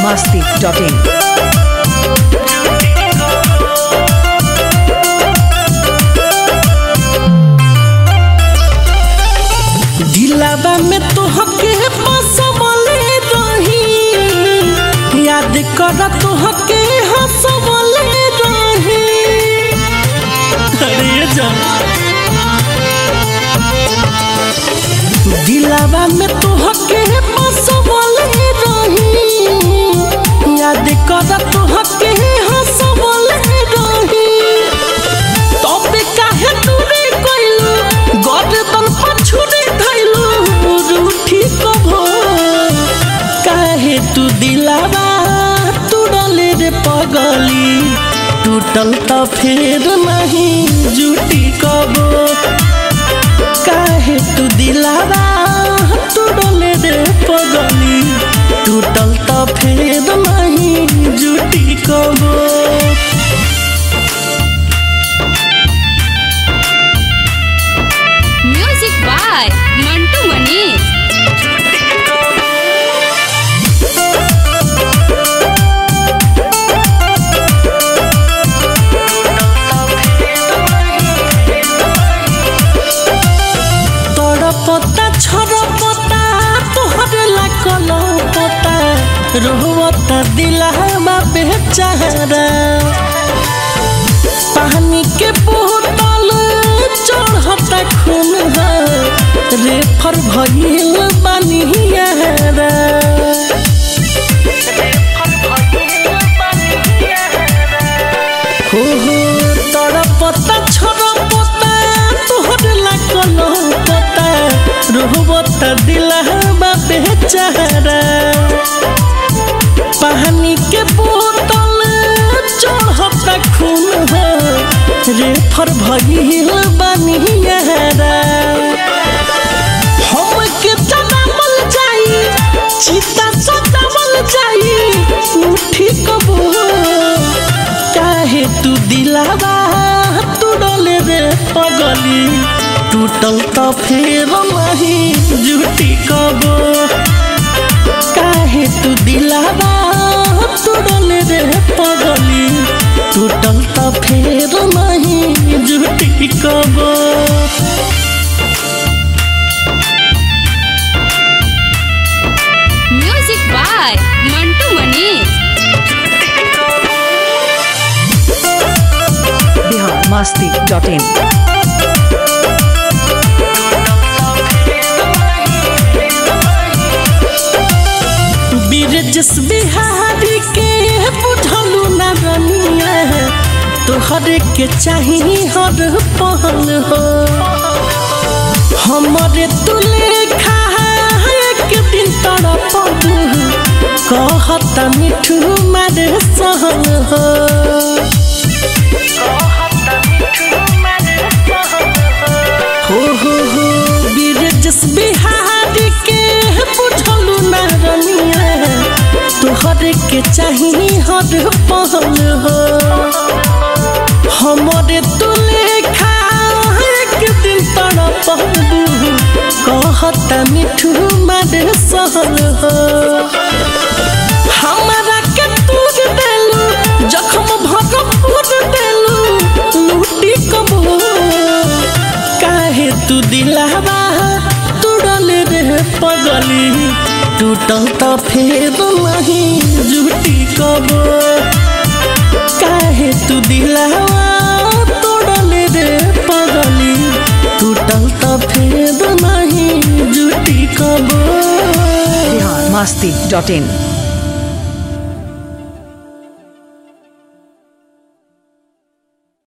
masti.in. दिलावा में तोहके बसवले रही याद कर तोहके हंसवले रही अरे जान दिलावा में तोहके बसवले रही याद कर तोहके हंसवले रही तबे काहे दूरे कइलू गर्दन पछुरे धइलू रूठी कभो काहे तू दिलावा तुड़ले रे पगली टूटल त फेर नहीं जुटी कबो काहे तू दिलावा तुड़ले रे पगली टूटल त फेर नहीं जुटी कबो Music by Mantu Manish. तड़पता छड़पता तोहरे लागल पता रोवता दिलहमा बेचारा पानी के बोतल चढ़ता खून रेफर भइल बनियारा हो हो तड़पता छड़पता तोहरे लागल पता रोवता दिलहमा बेचारा पानी के बोतल चढ़ता खून रेफर भइल बनियारा हम के जनामल जाई चिता सतावल जाई उठी कबो काहे तू दिलावा तुड़ले रे पगली टूटल त फेर नहीं जुटी कबो काहे तू दिलावा तुड़ले रे पगली टूटल त फेर नहीं जुटी कबो Music by Mantu Manish. Bihar masti.in. बिरजस Bihari के बुझलू न रनिया तोहरे के चाही हर पहल हो हमरे तुले खा एक दिन तड़प कहता मिठू मारे सहल हो हो हो हो बिरजस बिहारी के बुझलू न रनिया तोहरे के चाही हर पहल हो हमरे तुले खा एक दिन तड़पबू कहता मिठू मारे सहल हो हमारा के तूर देलू जखम भरपूर देलू लूटी कबो काहे तू दिलावा तुड़ले रे पगली टूटल त फेर नहीं जुटी कबो काहे तू दिलावा तोड़ले रे पगली टूटल त फेर नहीं जुटी कबो Bihar masti.in.